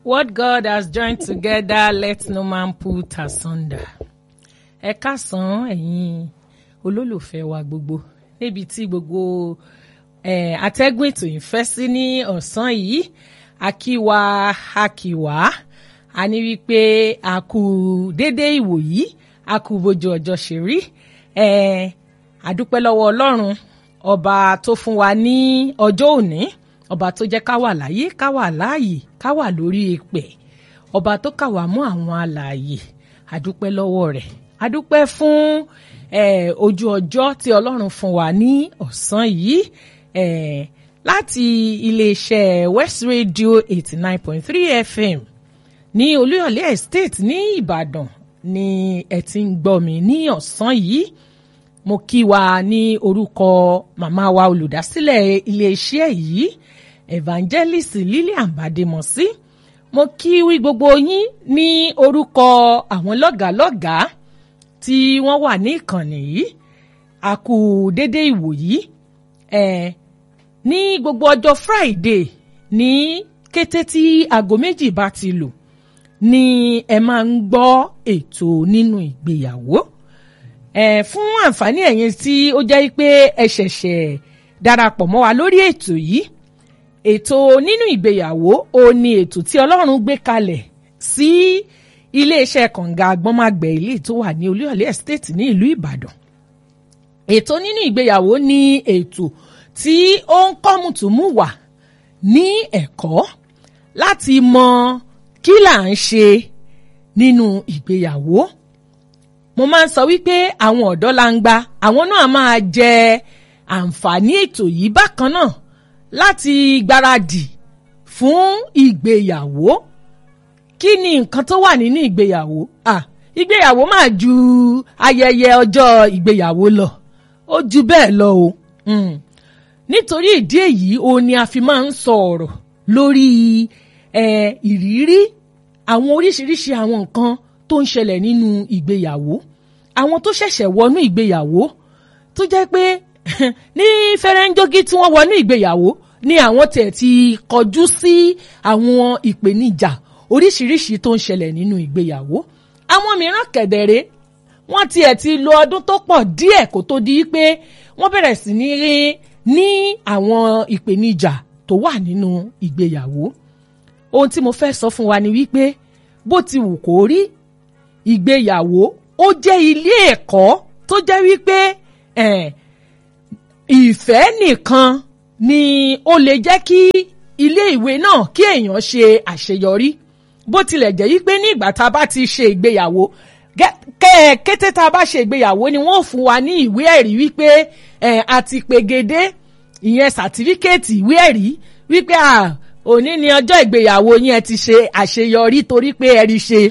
What God has joined together, let no man put asunder. Ẹ káàsán ẹ̀yin olólùfẹ́ wa gbogbo níbi tí gbogbo eh, atẹ́gùn ètò yìí fẹ́ sí ní ọ̀sán yìí akíwa akíwá a ní wípé a kú dédé ìwò yìí a kú bójú ọjọ́ ṣe rí eh, àdúpẹ́ lọ́wọ́ Ọlọ́run ọba tó fún wa ní ọjọ́ òní ọba tó jẹ́ ká wà láyé ká wà láàyè ká wà lórí ìpẹ̀ ọba tó kà wá mọ́ àwọn alààyè àdúpẹ́ lọ́wọ́ rẹ̀ àdúpẹ́ fún eh, ojú ọjọ́ tí Ọlọ́run fún wa ní ọ̀sán yìí eh, láti iléeṣẹ́ West Radio eighty nine point three FM ní Olúyọ̀lé Estate ní Ìbàdàn ni ẹ ti ń gbọ́ mi ní ọ̀sán yìí mo kí wa ní orúkọ màmá wa olùdásílẹ̀ iléeṣẹ́ yìí evangelist Lillian Bademosi mo kí wí gbogbo yín ní orúkọ àwọn lọ́gàálọ́gàá tí wọ́n wà ní ìkànnì yìí a kú dédé ìwò yìí eh, ní gbogbo ọjọ́ Friday ní kété tí aago méjì bá ti lù ni ẹ máa ń gbọ́ ètò nínú ìgbéyàwó eh, fún àǹfààní ẹ̀yin tí ó jẹ́ pé ẹ ṣẹ̀ṣẹ̀ darapọ̀ mọ́ wa lórí ètò yìí ètò nínú ìgbéyàwó ó ní ètò tí Ọlọ́run gbé kalẹ̀ sí iléeṣẹ́ kànga agbọ́nmágbẹ̀ ilé tó wà ní Olúyọ̀lé Estate ní ìlú Ìbàdàn ètò nínú ìgbéyàwó ní ètò tí ó ń kọ́ mùtúmù wà ní ẹ̀kọ́ láti mọ kí là ń ṣe nínú ìgbéyàwó mo máa ń sọ wípé àwọn ọ̀dọ́ langba àwọn náà máa jẹ àǹfààní ètò yìí bákan náà láti gbáradì fún ìgbéyàwó kí ni nǹkan tó wà nínú ìgbéyàwó ah ìgbéyàwó máa ju ayẹyẹ ọjọ́ ìgbéyàwó lọ ó ju bẹ́ẹ̀ lọ o mm. nítorí ìdí èyí òun ni a fi máa ń sọ ọ̀rọ̀ lórí eh, ìrírí àwọn oríṣiríṣi àwọn nǹkan tó ń ṣẹlẹ̀ nínú ìgbéyàwó àwọn tó ṣẹ̀ṣẹ̀ wọnú ìgbéyàwó tó jẹ́ pé ní fẹ́rẹ́ńjógí tí wọ́n wọnú ìgbéyàwó ni àwọn tẹ̀ ti kọjú sí àwọn ìpèníjà oríṣiríṣi tó ń ṣẹlẹ̀ nínú ìgbéyàwó àwọn mìíràn kẹ̀dẹ̀rẹ́ wọ́n tiẹ̀ ti lo ọdún tó pọ̀ díẹ̀ kó tó di pé wọ́n bẹ̀rẹ̀ sí ní rí ní àwọn ìpèníjà tó wà nínú ìgbéyàwó ohun tí mo fẹ́ sọ fún wa ni wípé bó ti wù kó rí ìgbéyàwó ó jẹ́ ilé ẹ̀kọ́ tó jẹ́ wípé ìfẹ́ nìkan ni ó lè jẹ́ kí ilé ìwé náà kí èèyàn ṣe àṣeyọrí bó tilẹ̀ jẹ́ wípé ní ìgbà tá a bá ti ṣe ìgbéyàwó kété tá a bá ṣe ìgbéyàwó ni wọ́n fún wa ní ìwé ẹ̀rí wípé a ti pegedé ìyẹn sàtífíkẹ́ẹ̀tì ìwé ẹ̀rí wípé òní ni ọjọ́ ìgbéyàwó yín ẹ ti ṣe àṣeyọrí torí pé ẹ rí ṣe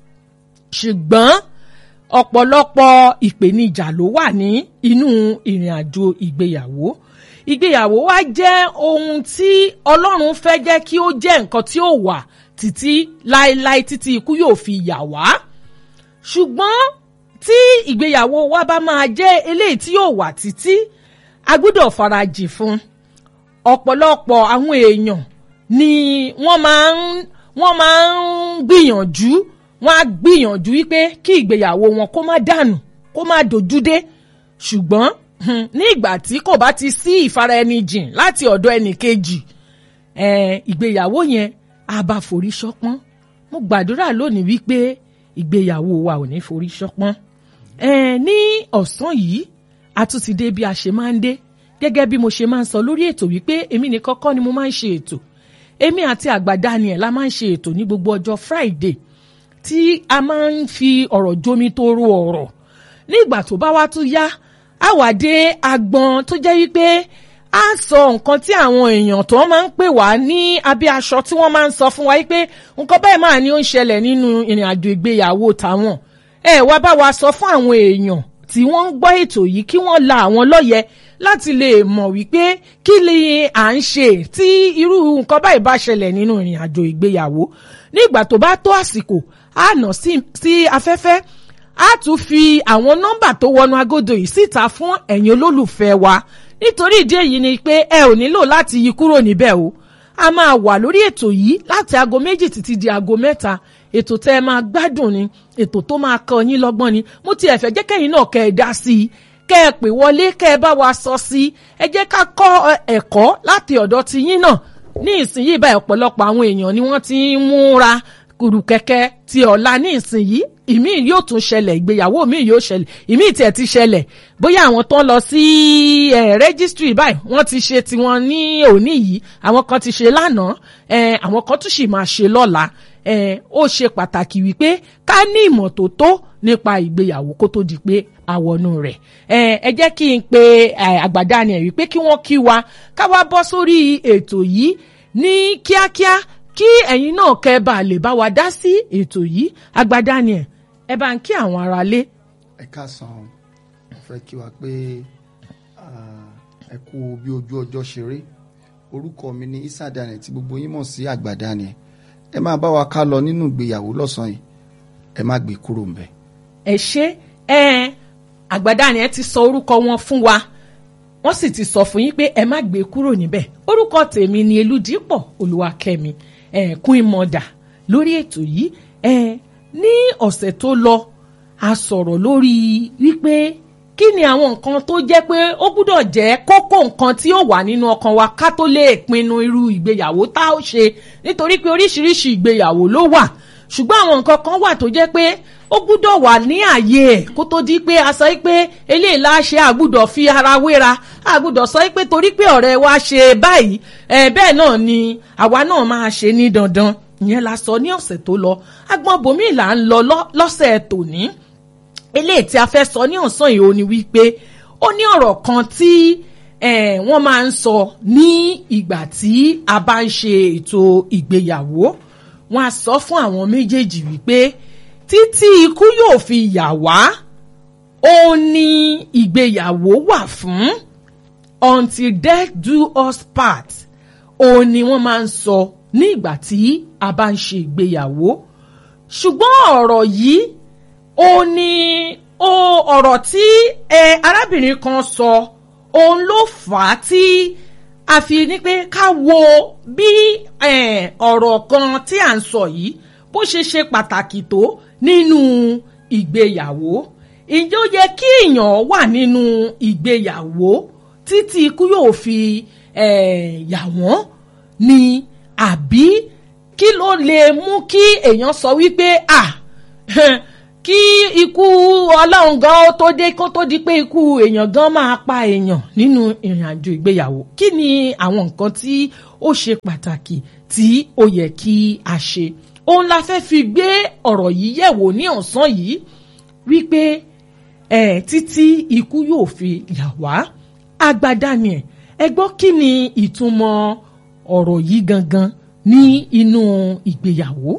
ṣùgbọ́n ọ̀pọ̀lọpọ̀ ìpèníjà ló wà ní inú ìrìn àjò ìgbéyàwó ìgbéyàwó wa jẹ́ ohun tí Ọlọ́run fẹ́ jẹ́ kí ó jẹ́ nǹkan tí ó wà títí láéláé títí ikú yóò fi yà wá ṣùgbọ́n tí ìgbéyàwó wa bá máa jẹ́ eléyìí tí yóò wà títí a gbọ́dọ̀ farajì fún ọ̀pọ̀lọpọ̀ àwọn èèyàn ni wọ́n máa ń wọ́n máa ń gbìyànjú wọ́n á gbìyànjú wípé kí ìgbéyàwó wọn kó má dànù kó má dojúdé ṣùgbọ́n ní ìgbà tí kò bá ti sí ìfaraẹnijìn láti ọ̀dọ̀ ẹnì kejì ìgbéyàwó yẹn á bá forí ṣọpọ́n mo gbàdúrà lónìí wípé ìgbéyàwó wa ò ní forí ṣọpọ́n ní ọ̀sán yìí a tún ti dé bí a ṣe máa ń dé gẹ́gẹ́ bí mo ṣe máa ń sọ lórí ètò wípé èmi nìkan kọ́ ni mo máa ń ṣe ètò èmi àti àgbà Daniel la máa ń ṣe ètò ní gbogbo ọjọ́ Friday tí a máa ń fi ọ̀rọ̀ jómi tó ro ọ̀rọ̀ nígbà tó bá wá tún yá a wà dé agbọn tó jẹ́ wípé a sọ nǹkan tí àwọn èèyàn tó máa ń pè wá ní abẹ́ aṣọ tí wọ́n máa ń sọ fún wa wípé nǹkan bẹ́ẹ̀ máa ní ó ń ṣẹlẹ̀ nínú ìrìn àjò ìgbéyàwó tàwọn ẹ wá bá wa sọ fún àwọn èèyàn tí wọ́n ń gbọ́ ètò yìí kí wọ́n la àwọn lọ́yẹ̀ láti lè mọ̀ wípé kí ni à ń ṣe tí irú nǹkan báyìí bá ṣẹlẹ̀ nínú ìrìn àjò ìgbéyàwó nígbà tó bá tó àsìkò á nà sí afẹ́fẹ́ á tún fi àwọn nọ́mbà tó wọnú agodo yìí síta fún ẹ̀yin olólùfẹ́ wa nítorí ìdí èyí ni pé ẹ ò nílò láti yí kúrò níbẹ̀ o a máa wà lórí ètò yìí láti aago méjì títí di aago mẹ́ta ètò tẹ́ ẹ máa gbádùn ni ètò tó máa kọ́ yín lọ́gbọ́n ni mo ti ẹ̀fẹ̀ jẹ́ kẹ́yìn náà kẹ́ ẹ dá sí i kẹ́ ẹ pè wọlé kẹ́ ẹ bá wa sọ sí i ẹ jẹ́ ká kọ́ ẹ̀kọ́ láti ọ̀dọ̀ ti yín náà ní ìsinyìí báyìí ọ̀pọ̀lọpọ̀ àwọn èèyàn ni wọ́n ti ń múra kùrùkẹ́kẹ́ ti ọ̀la ní ìsinyìí ìmí yóò tún ṣẹlẹ̀ ìgbéyàwó mi yóò ṣẹlẹ̀ ìmí tiẹ̀ ti ṣẹlẹ̀ bóyá àwọn tó ń lọ sí rẹ́gísítírì báyìí wọ́n ti ṣe tiwọn ní òní yìí àwọn kan ti ṣe lánàá àwọn kan tún sì máa ṣe lọ́la ó ṣe pàtàkì wípé ká ní ìmọ̀ tó tó nípa ìgbéyàwó kó tó di pé àwọnú rẹ̀ ẹ jẹ́ kí n pe àgbàdá ni ẹ̀ wípé kí wọ́n kí wa ká wá bọ́ sórí ètò yìí ní kíákíá kí ẹ̀yin náà kẹ́ ẹ bá lè bá wa dá sí ètò yìí àgbàdá ni ẹ̀ ẹ bá ń kí àwọn aráalé. ẹ káàsán mo fẹ́ kí wa pé ẹ kú bí ojú ọjọ́ ṣe rí orúkọ mi ní Isa Daniel tí gbogbo yín mọ̀ sí àgbà Daniel ẹ máa bá wa ká lọ nínú ìgbéyàwó lọ́sàn-án yìí ẹ má gbé kúrò ń bẹ̀. ẹ ṣe ẹ àgbà Daniel ti sọ orúkọ wọn fún wa wọ́n sì ti sọ fún yín pé ẹ má gbé kúrò níbẹ̀ orúkọ tèmi ni Elúdípọ̀ Olúwakẹ́mi ẹ kún ìmọ̀dà lórí ètò yìí ẹ ní ọ̀sẹ̀ tó lọ a sọ̀rọ̀ lórí wípé kí ni àwọn nǹkan tó jẹ́ pé ó gbúdọ̀ jẹ́ kókó nǹkan tí ó wà nínú ọkàn wa ká tó lè pinnu irú ìgbéyàwó tá ó ṣe nítorí pé oríṣiríṣi ìgbéyàwó ló wà ṣùgbọ́n àwọn nǹkan kan wà tó jẹ́ pé ó gbúdọ̀ wà ní àyè ẹ̀ kó tó di pé a sọ pé eléyìí láṣẹ àgbúdọ̀ fi ara wéra àgbúdọ̀ sọ pé torí pé ọ̀rẹ́ wa ṣe báyìí ẹ̀ bẹ́ẹ̀ náà ni àwa náà máa ṣe ní dandan ìyẹn la sọ ní ọ̀sẹ̀ tó lọ agbọ́n bòmí là ń lọ lọ́sẹ̀ tòní eléyìí tí a fẹ́ sọ ní ọ̀sán yìí ó ní wípé ó ní ọ̀rọ̀ kan tí wọ́n máa ń sọ ní ìgbà tí a bá ń ṣe ètò ìgbéyàwó wọ́n á sọ fún àwọn méjèèjì wípé títí ikú yóò fi yà wá ó ní ìgbéyàwó wà fún until death do us part ó ní wọ́n máa ń sọ ní ìgbà tí a bá ń ṣe ìgbéyàwó ṣùgbọ́n ọ̀rọ̀ yìí ó ní ó ọ̀rọ̀ tí ẹ arábìnrin kan sọ òun ló fà á tí a fi ní pé ká wo bí ọ̀rọ̀ kan tí à ń sọ yìí bó ṣe ṣe pàtàkì tó nínú ìgbéyàwó ǹjẹ́ ó yẹ kí èèyàn wà nínú ìgbéyàwó títí ikú yóò fi yà wọ́n ni àbí kí ló lè mú kí èèyàn sọ wípé ah kí ikú ọlọ́run gan ó tó dé kó tó di pé ikú èèyàn gan máa pa èèyàn nínú ìrìn àjò ìgbéyàwó kí ni àwọn nǹkan tí ó ṣe pàtàkì tí ó yẹ kí a ṣe òun la fẹ́ fi gbé ọ̀rọ̀ yìí yẹ̀wò ní ọ̀sán yìí wípé ẹ̀ títí ikú yóò fi yà wá agbada ni ẹ̀ ẹ gbọ́ kí ni ìtumọ̀ ọ̀rọ̀ yìí gangan ní inú ìgbéyàwó.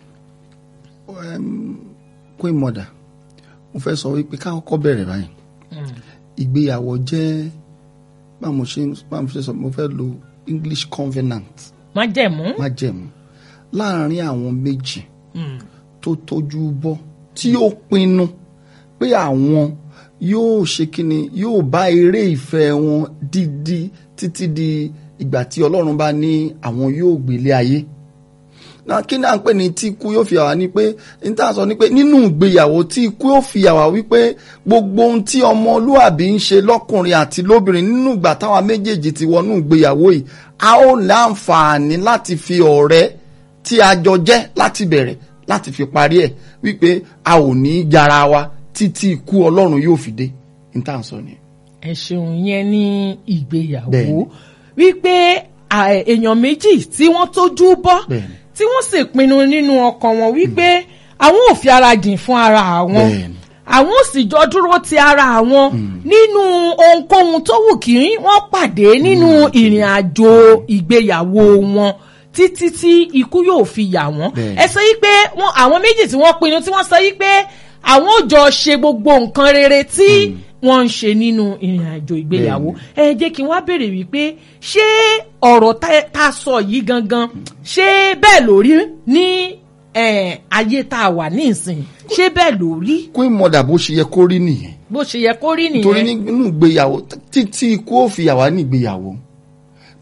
kó ìmọ̀dà mo fẹ́ sọ wípé ká kọ́kọ́ bẹ̀rẹ̀ báyìí ìgbéyàwó jẹ́ báwo ṣe báwo ṣe sọ mo fẹ́ lo English covenant májẹ̀mú. májẹ̀mú láàárín àwọn méjì tó tójú bọ́ tí ó pinnu pé àwọn yóò ṣe kíni yóò bá eré ìfẹ́ wọn dídí títí di ìgbà tí Ọlọ́run bá ní àwọn yóò gbélé ayé náà kí ni à ń pè ní tí ikú yóò fi àwa ni pé n tá a sọ ni pé nínú ìgbéyàwó tí ikú yóò fi àwa wípé gbogbo ohun tí ọmọlúàbí ń ṣe lọ́kùnrin àti lóbìnrin nínú ìgbà táwa méjèèjì ti wọnú ìgbéyàwó yìí a ó láǹfààní láti fi ọ̀rẹ́ tí a jọ jẹ́ láti bẹ̀rẹ̀ láti fi parí ẹ̀ wípé a ò ní yára wa títí ikú Ọlọ́run yóò fi dé n tá a sọ ni. ẹ ṣeun yẹn ní ìgbéyàwó Bẹ́ẹ̀ni. wípé à, èèyàn méjì tí wọ́n tójú bọ́ Bẹ́ẹ̀ni. tí wọ́n sì pinnu nínú ọkàn wọn wípé àwọn ò fi ara jìn fún ara àwọn Bẹ́ẹ̀ni. àwọn ò sì jọ dúró ti ara àwọn nínú ohunkóhun tó wù kí wọ́n pàdé nínú ìrìn àjò ìgbéyàwó wọn títí tí ikú yóò fi yà wọ́n Bẹ́ẹ̀ni. ẹ sọ yí pé wọn àwọn méjì tí wọ́n pinnu tí wọ́n sọ yí pé àwọn ò jọ ṣe gbogbo nǹkan rere tí wọ́n ń ṣe nínú ìrìn àjò ìgbéyàwó ẹ jẹ́ kí n wá béèrè wípé ṣé ọ̀rọ̀ tá- tá a sọ yìí gangan ṣé bẹ́ẹ̀ ló rí ní eh, ayé tá a wà ní ìsìn ṣé bẹ́ẹ̀ ló rí kó ìmọ̀dà bó ṣe yẹ kó rí nìyẹn bó ṣe yẹ kó rí torí nìyẹn nínú ìgbéyàwó títí ikú ó fi àwa ní ìgbéyàwó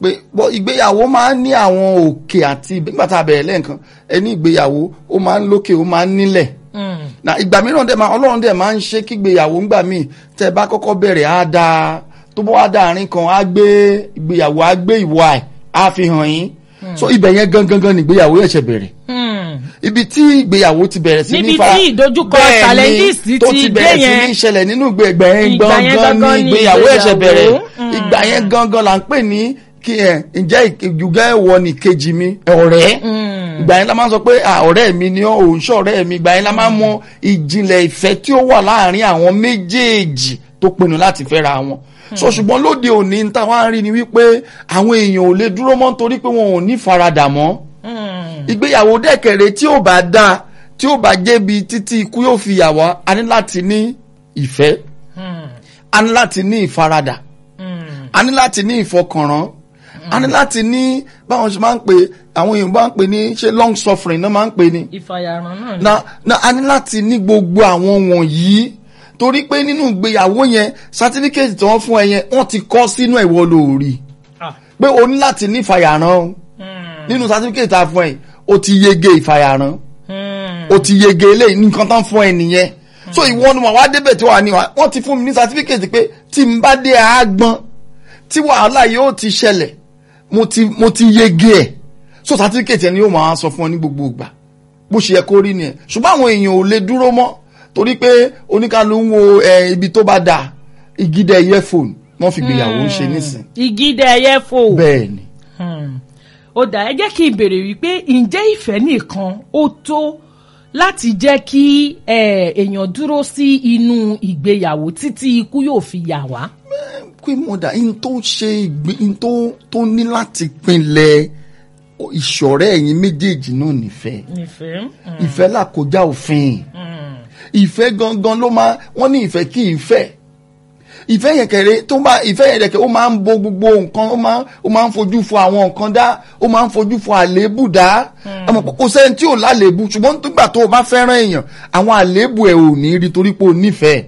pé bọ́ ìgbéyàwó máa ń ní àwọn òkè àti nígbà tá a bẹ̀rẹ̀ lẹ́ẹ̀kan ẹni ìgbéyàwó ó máa ń lókè ó máa ń nílẹ̀ na ìgbà mìíràn dẹ̀ máa ọlọ́run dẹ̀ máa ń ṣe kí ìgbéyàwó ńgbà míì tẹ́ ẹ bá kọ́kọ́ bẹ̀rẹ̀ á dáa tó bọ́ wá dáàrin kan á gbé ìgbéyàwó á gbé ìwà ẹ̀ á fi hàn yín so ibẹ̀ yẹn gangan gan ni ìgbéyàwó yẹn ṣe bẹ̀rẹ̀ ibi tí ìgbéyàwó ti bẹ̀rẹ̀ sí ní Níbi fa tí ìdojúkọ bẹ́ẹ̀ ni, challenges tó ti ti dé bẹ̀rẹ̀ sí yẹn. ní ìṣẹ̀lẹ̀ nínú ìgbà yẹn Ìgbà yẹn gangan gangan ni ni ìgbéyàwó yẹn ṣe ìgbéyàwó. bẹ̀rẹ̀ Mm. ìgbà yẹn gangan là ń pè ní kí ẹ ǹjẹ́ ìjùgẹ́ ẹ̀wọ̀ ni kejì mi ọ̀rẹ́ ìgbà yẹn la máa ń sọ pé à, ọ̀rẹ́ mi ni ọ́ òun ṣọ́ ọ̀rẹ́ mi ìgbà yẹn la máa ń mọ ìjìnlẹ̀ ìfẹ́ tí ó wà láàárín àwọn méjèèjì tó pinnu láti fẹ́ra wọn so ṣùgbọ́n lóde òní ń táwọn á rí ni wípé àwọn èèyàn ò lè dúró mọ́ nítorí pé wọn ò ní faradà mọ́ ìgbéyàwó dẹ́kẹ̀rẹ́ tí ò bá dáa tí ò bá jẹ́bi títí ikú yóò fi yà wá a ní láti ní ìfẹ́ a ní láti ní ìfaradà a ní láti ní ìfọkànrán a ní láti ní báwọn ṣe máa ń pè àwọn èèyàn bá ń pè ní ṣe long suffering náà máa ń pè ní ìfàyàrán náà ni. na na a ní láti ní gbogbo àwọn wọ̀nyí torí pé nínú ìgbéyàwó yẹn sátífíkẹ́tì tí wọ́n fún ẹ yẹn wọ́n ti kọ́ sínú ẹ̀wọ́ lórí Ah. pé o ní láti ní ìfàyàrán o nínú sátífíkẹ́tì tá a fún ẹ o ti yege ìfàyàrán o ti yege eléyìí nǹkan tán fún ẹ nìyẹn so ìwọ ni wọn wá débẹ̀ tí wà ní wa wọ́n ti fún mi ní sátífíkẹ́tì pé tí n bá dé àágbọ́n tí wàhálà yóò ti ṣẹlẹ̀ mo ti mo ti yege ẹ̀ so sátífíkẹ́tì ẹni yóò máa sọ fún ọ ní gbogbo ìgbà bó ṣe yẹ kó rí nìyẹn ṣùgbọ́n àwọn èèyàn ò lè dúró mọ́ torí pé oníkàlù ń wo ẹ, ibi tó bá dà ìgídẹ earphone wọ́n fi gbéyàwó ṣe nísìn ìgídẹ ẹyẹ fò. bẹ́ẹ̀ ni Hmm. ó dà ẹ jẹ́ kí n béèrè wípé ǹjẹ́ ìfẹ́ nìkan ó tó láti jẹ́ kí eh, èèyàn dúró sí inú ìgbéyàwó títí ikú yóò fi yà wá. queen mother in tó ṣe ìgbé in tó tó ní láti pinlẹ̀ ìṣọ̀rẹ́ ẹ̀yin méjèèjì náà nífẹ̀ẹ́ nífẹ̀ẹ́. ìfẹ́ là kọjá òfin ìfẹ́ gangan ló máa wọ́n ní ìfẹ́ kí ìfẹ́ ìfẹ́ yẹn kẹrẹ tó bá ìfẹ́ yẹn kẹrẹ ó máa ń bo gbogbo nǹkan ó máa ó máa ń fojú fo àwọn nǹkan dá ó máa ń fojú fo àléébù dá àmọ́ kò sẹ́ni tí ò láléébù ṣùgbọ́n nígbà tó o bá fẹ́ràn èèyàn àwọn àléébù ẹ̀ ò ní rí torí pé o nífẹ̀ẹ́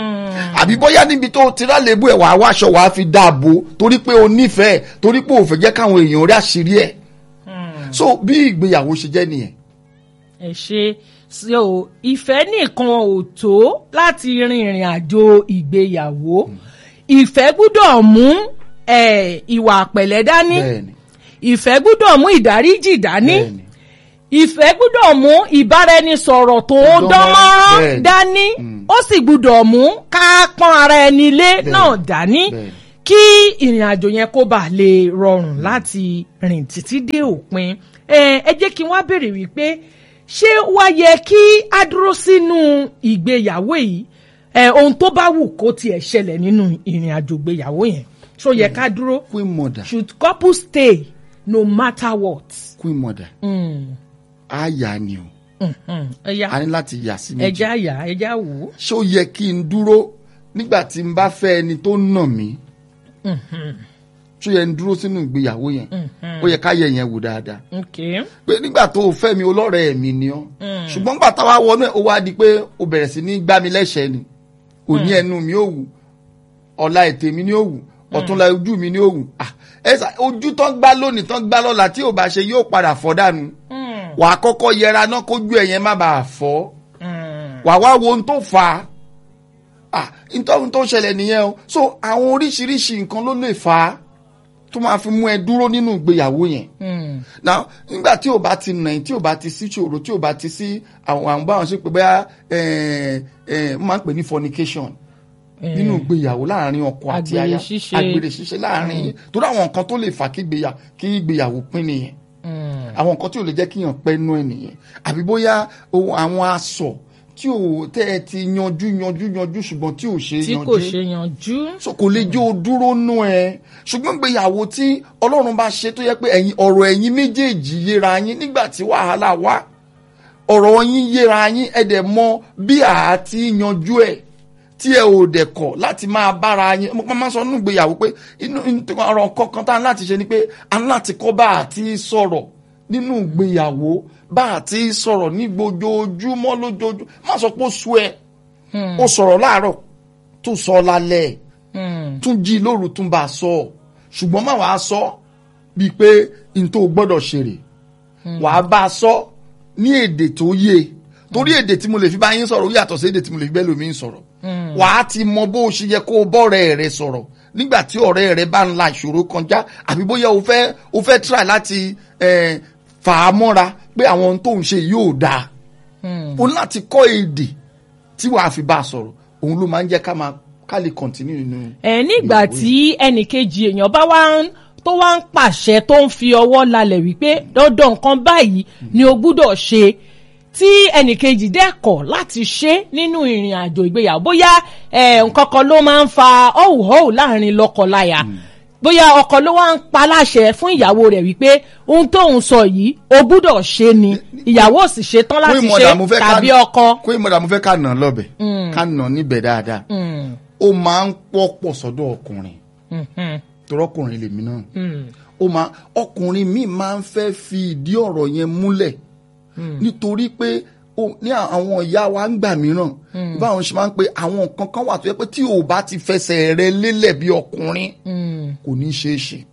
àbí bóyá níbi tó ti rálébù ẹ̀ wàá wáṣọ wàá fi dáàbò torí pé o nífẹ̀ẹ́ torí pé o fẹ́ jẹ́ káwọn èèyàn rí àṣírí ẹ̀ so bí ìgbéyàwó ṣe jẹ́ nìyẹn ẹ ṣe so ìfẹ́ nìkan ò tó láti rin ìrìn àjò ìgbéyàwó ìfẹ́ gbúdọ̀ mú eh, ìwà pẹ̀lẹ́ dání bẹ́ẹ̀ni ìfẹ́ gbúdọ̀ mú ìdáríjì dání bẹ́ẹ̀ni ìfẹ́ gbúdọ̀ mú ìbáraẹnisọ̀rọ̀ tó Dánmọ́rán, dánmọ́rán bẹ́ẹ̀ni. dání ó sì gbúdọ̀ mú ká pọ́n ara ẹni lé náà dání bẹ́ẹ̀ni. kí ìrìn àjò yẹn kó bàa lè rọrùn láti rìn títí dé òpin ẹ ẹ jẹ́ kí n wá béèrè wípé ṣé wá yẹ kí á dúró sínú ìgbéyàwó yìí ẹ ohun tó bá wù kó tiẹ̀ ṣẹlẹ̀ nínú ìrìn àjò ìgbéyàwó yẹn ṣó yẹ ká dúró queen mother should couple stay no matter what. queen mother Mm. á yà ni o Mhm. ẹja a ní láti yà sí méjì ẹja yà ẹja wò ó. ṣé ó yẹ kí n dúró nígbà tí n bá fẹ́ ẹni tó nà mí ṣó yẹ n dúró sínú ìgbéyàwó yẹn ó yẹ ká yẹ yẹn wò dáadáa ok pé nígbà tó o fẹ́ mi olọ́rẹ̀ẹ́ mi ni ọ́ ṣùgbọ́n nígbà táwa wọnú ẹ̀ ó wá di pé o bẹ̀rẹ̀ sí ní gbá mi lẹ́sẹ̀ẹ́ ni òní ẹnu mi ò wù ọ̀la ètè mi ni ó wù ọ̀túnla ojú mi ni ó wù Ah, ẹ sà ojú tán gbá lónìí tán gbá lọ́la tí ò bá ṣe yóò padà fọ́ dànù wà á kọ́kọ́ yẹra náà kójú ẹ̀yẹn má bàa fọ́ wà wá wo ohun tó fà á ah nítorí tó ṣẹlẹ̀ nìyẹn o so àwọn oríṣiríṣi nǹkan ló lè fà á tó máa fi mú ẹ dúró nínú ìgbéyàwó yẹn now nígbà tí o bá ti nà tí o bá ti sí ṣòro tí o bá ti sí àwọn àwọn báwọn ṣe pé bẹ́ẹ̀ ẹ̀ ẹ̀ máa ń pè ní fornication nínú ìgbéyàwó láàrin ọkọ àti Àgbèrè aya ṣíṣe. àgbèrè ṣíṣe láàrin yìí torí àwọn nǹkan tó lè fà kí ìgbéyà- kí ìgbéyàwó pín nìyẹn àwọn nǹkan tí ò lè jẹ́ kíyàn pẹ́ nú ẹ̀ nìyẹn àbí bóyá ohun- àwọn aṣọ tí ò tẹ́ ẹ ti yanjú yanjú yanjú ṣùgbọ́n tí ò ṣe tí yanjú kò ṣe yanjú. so kò lè jó o dúró nú ẹ ṣùgbọ́n ìgbéyàwó tí ọlọ́run bá ṣe tó yẹ pé ẹ̀yin ọ̀rọ̀ ẹ̀yin méjèèjì yéra yín nígbà tí wàhálà wà ọ̀rọ̀ yín yéra yín ẹ dẹ̀ mọ bí àá ti yanjú ẹ̀ tí ẹ ò dẹ̀ kọ̀ láti máa bára yín mo máa ń sọ nínú ìgbéyàwó pé inú inú- ọ̀rọ̀ kankan tá a ní láti ṣe ni pé a ní láti kọ́ bá a ti sọ̀rọ̀ nínú ìgbéyàwó bá a ti sọ̀rọ̀ ní gbojoojúmọ́ lójoojúmọ́ má sọ pé ó sú ẹ ó sọ̀rọ̀ láàárọ̀ tó sọ lálẹ́ tún jí lóru tún bá a sọ ṣùgbọ́n má wàá sọ bíi pé n tó gbọ́dọ̀ ṣe rè wàá bá a sọ ní èdè tó yé torí èdè tí mo lè fi bá yín sọ̀rọ̀ ó yàtọ̀ sí èdè tí mo lè fi bẹ́ẹ̀ lómi sọ̀rọ̀ wàá ti mọ bó o ṣe yẹ kó o bọ́ọ̀rẹ́ rẹ sọ̀rọ̀ nígbà tí ọ̀rẹ́ rẹ bá ń la ìṣòro kọjá àbí bóyá o fẹ́ o fẹ́ try láti eh, fà á mọ́ra pé àwọn ohun tó ń ṣe yóò dáa o ní láti kọ́ èdè tí wàá fi bá a sọ̀rọ̀ òun ló máa ń jẹ́ ká máa ká lè continue nínú. ẹ nígbà tí ẹnìkejì èèyàn bá wá ń tó wá ń pàṣẹ tó ń fi ọwọ́ lalẹ̀ wípé dandan nǹkan báyìí ni o gbúdọ̀ ṣe tí ẹnìkejì dẹ́kọ̀ láti ṣe nínú ìrìn àjò ìgbéyàwó bóyá ẹ, nǹkan kan ló máa ń fa ọ̀hùhọ́hù láàrin lọ́kọláya bóyá ọkọ ló wá ń pa láṣẹ fún ìyàwó rẹ̀ wípé ohun tóun sọ yìí o gbúdọ̀ ṣe ni ìyàwó ò sì ṣe tán láti Queen ṣe Mother, mo fẹ́ ká- tàbí ọkọ. Queen Mother, mo fẹ́ ká nà án lọ́bẹ̀ ká nà án níbẹ̀ dáadáa Mm, ó máa ń pọ̀pọ̀ sọ́dọ̀ ọkùnrin mm, mm, torọ́kùnrin lèmi náà mm. ó máa ọkùnrin míì máa ń fẹ́ fi ìdí ọ̀rọ̀ yẹn múlẹ̀ nítorí pé ó- ní àwọn ìyá wa ń gbà mìíràn báwọn ṣe máa ń pe àwọn nǹkan kan wà tó yẹ pé tí o bá ti fẹsẹ̀ rẹ lélẹ̀ bí ọkùnrin Mm, kò ní ṣeé ṣe